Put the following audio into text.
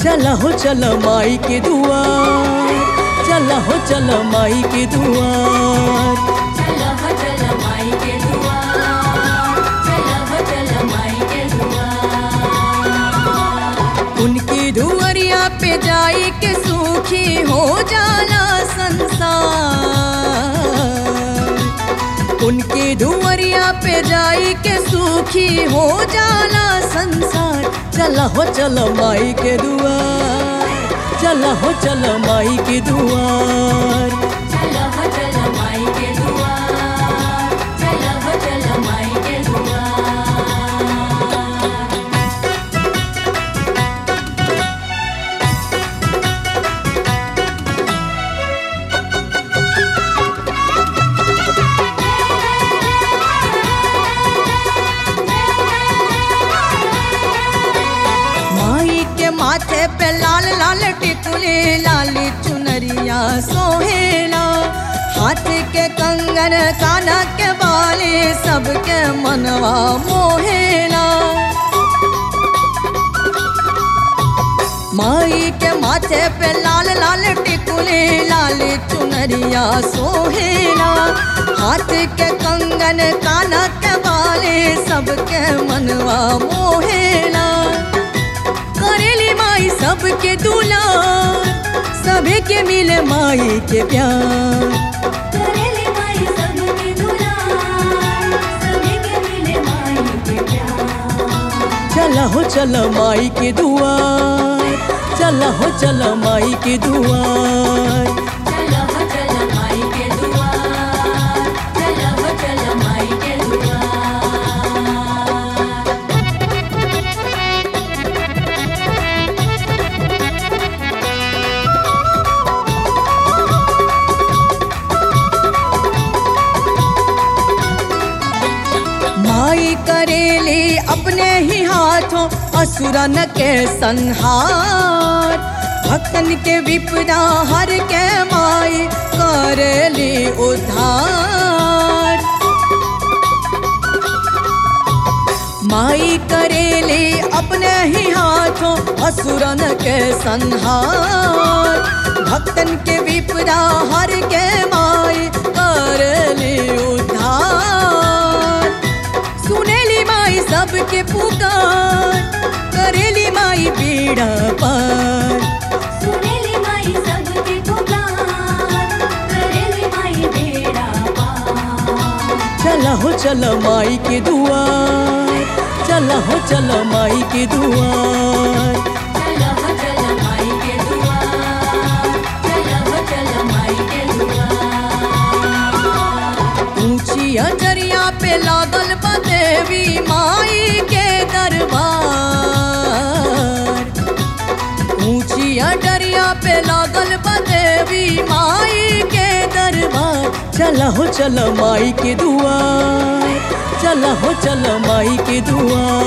चल हो चल माई के दुआर चल हो चल माई के दुआर चल हो चल माई के दुआर चल हो चल माई के दुआर उनकी धुअरिया पे जाई के सूखी हो जाला संसार उनकी धुअरिया पे जाई के सूखी हो जाला संसार चल हो चल माई के दुआर चल हो चल माई के दुआर चल हो चल माई के दुआर चल हो चल माई के दुआर माई के माथे पे लाल लाल टिकुले लाल चुनरिया सोहेला हाथ के कंगन काना के बाले सबके मनवा मोहेला माई के माथे पे लाल लाल टिकुले लाल चुनरिया सोहेला हाथ के कंगन काना के बाले सबके मनवा मोहेला करेली माई सबके दुलार सभी के मिले माई के प्यार करेले माई सबके दुलार सभी के मिले माई के प्यार चल हो चल माई के दुआर चल हो चल माई के दुआर चल हो चल माई के दुआर चल हो चल माई के दुआर माई करेली अपने ही हाथों असुरन के संहार भक्तन के विपदा हर के माई करेली उद्धार माई करेली अपने ही हाथों असुरन के संहार भक्तन के विपदा हर के माई करेली उद्धार सुनेली माई सबके पुकार करेली माई पीड़ा पार सुनेली माई सबके पुकार करेली माई बेड़ा पार चल हो चल माई के दुआर चल हो चल माई के दुआर चल हो चल माई के दुआर चल हो चल माई के दुआर ऊंची अजरिया पे लागल बा देवी माई के दरबार ऊंची अजरिया पे लागल बा देवी माई के दरबार चल हो चल माई के दुआर चल हो चल माई के दुआर